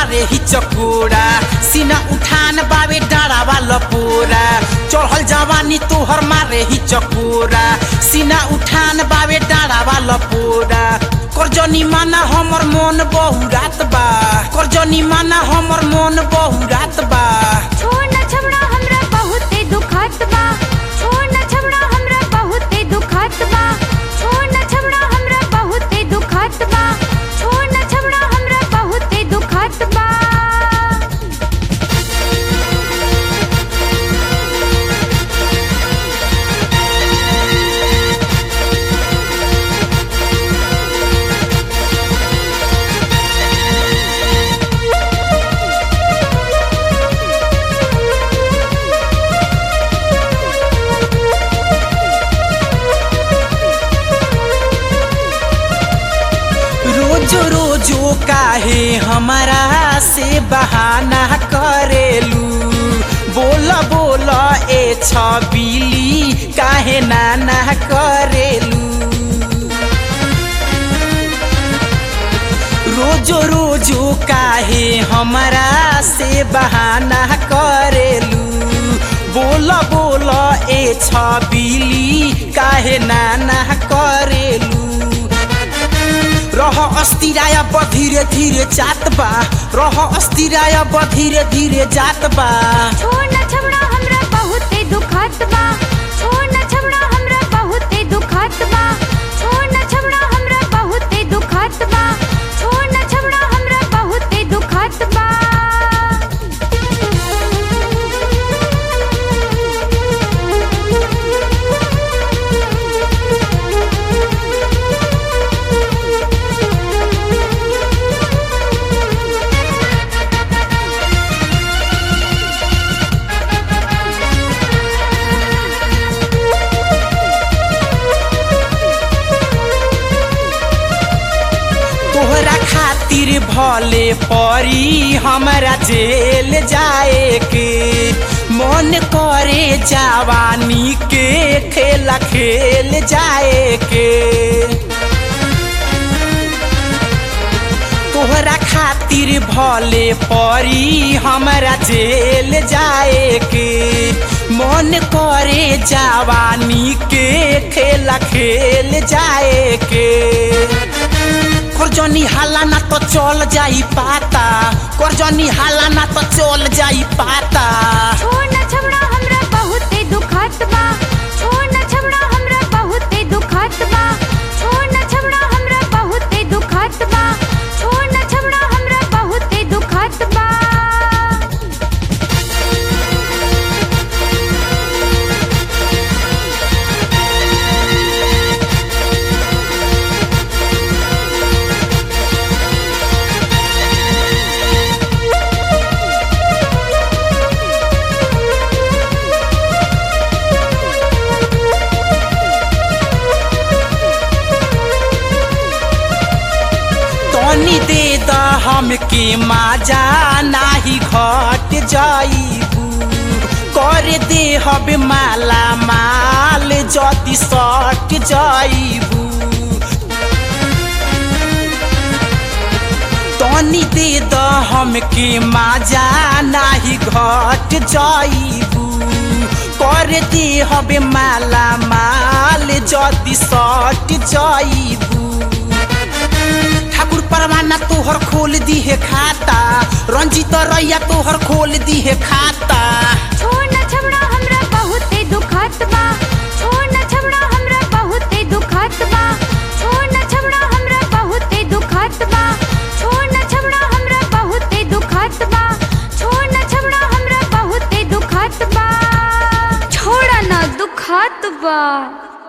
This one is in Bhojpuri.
मारे ही चकोरा सीना उठान बावे डारा वाला पूरा चढ़ल जवानी तोहर मारे ही चकोरा सीना उठान बावे डारा वाला पूरा करजनी माना हमर मन बहुरात बा करजनी माना हमर मन बहुरात बा छोड़ न छबड़ा हमरा बहुते दुखात बा छोड़ न छबड़ा हमरा बहुते दुखात बा छोड़ न छबड़ा हमरा बहुते दुखात बा छोड़ न छबड़ा हमरा बहुते दुखात बा रोजो रोजो काहे हमारा से बहाना करेलू बोल बोल ए छबिली काहे नाना करेलू रोजो रोजो काहे हमारा से बहाना करेलू बोल बोल ए छबिली काहे नाना करेलू रह अस्थिराय ब धीरे धीरे जात बा रह अस्थिराय ब धीरे धीरे जात बा छोड़ न छबड़ा हमरा बहुते दुखात बा छोड़ न छबड़ा हमरा बहुते दुखात बा छोड़ न छबड़ा हमरा बहुते दुखात बा छोड़ न छबड़ा हमरा बहुते दुखात बा तोहरा खातिर भले परी हमरा जेल जाए के मन करे जवानी के खेला खेल जाए के तोहरा खातिर भले परी हमरा जेल जाए के मन करे जवानी के खेला खेल जाए के करजनी हाला ना तो चल जाई पाता करजनी हाला ना तो चल जाई पाता छोड़ न छबड़ा हमरा बहुते दुखात बा छोड़ न छबड़ा हमरा बहुते दुखात बा छोड़ न छबड़ा हमरा बहुते दुखात बा छोड़ न छबड़ा हमरा बहुते दुखात बा तनी दे द हमके माजा नाही घट जाइबू कर दे हब माला माल जदि सट जाइबू तनी दे द हमके माजा नाही घट जाइबू कर दे हबे माला माल जदि सट जाइबू ठाकुर परवाना तोहर खोल दिहे खाता रंजित रैया तोहर खोल दिहे खाता छोड़ न छबड़ा हमरा बहुते दुखात बा छोड़ न छबड़ा हमरा बहुते दुखात बा छोड़ न छबड़ा हमरा बहुते दुखात बा छोड़ न छबड़ा हमरा बहुते दुखात बा छोड़ न छबड़ा हमरा बहुते दुखात बा छोड़ न दुखात बा